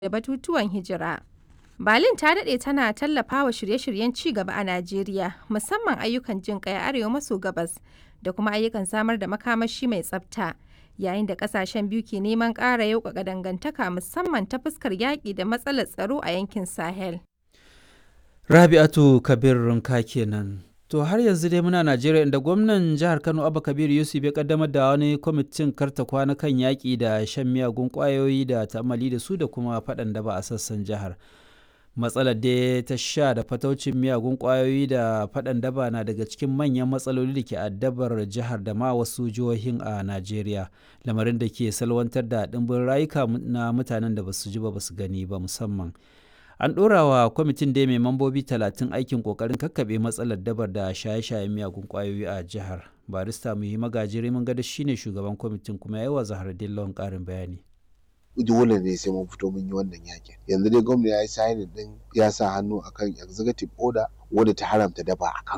da batutuwan hijira. Berlin ta daɗe tana tallafawa shirye-shiryen ci gaba a Najeriya, musamman ayyukan jin ƙai a arewa maso gabas da kuma ayyukan samar da makamashi mai tsafta, yayin da ƙasashen biyu ke neman ƙara yauƙaƙa dangantaka musamman ta fuskar yaƙi da matsalar tsaro a yankin Sahel. Rabi'atu Kabir Runka kenan. To har yanzu dai muna Najeriya inda gwamnan jihar Kano Abba Kabir Yusuf ya kaddamar da wani kwamitin karta kwana kan yaƙi da shan miyagun ƙwayoyi da ta'amali da su da kuma faɗan da ba a sassan jihar. Matsalar da ta sha da fataucin miyagun ƙwayoyi da faɗan daba na daga cikin manyan matsaloli da ke addabar jihar da ma wasu jihohin a Najeriya. Lamarin da ke salwantar da ɗimbin rayuka na mutanen da ba su ji ba su gani ba musamman. an ɗora wa kwamitin da mai mambobi talatin aikin ƙoƙarin kakkaɓe matsalar dabar da shaye-shayen miyagun ƙwayoyi a jihar barista muhi magajiri mun gada shine shugaban kwamitin kuma ya yi wa zahar dillon ƙarin bayani dole ne sai mun fito mun yi wannan yakin yanzu dai gwamna ya yi sainin din ya sa hannu akan executive order wadda ta haramta daba a Kano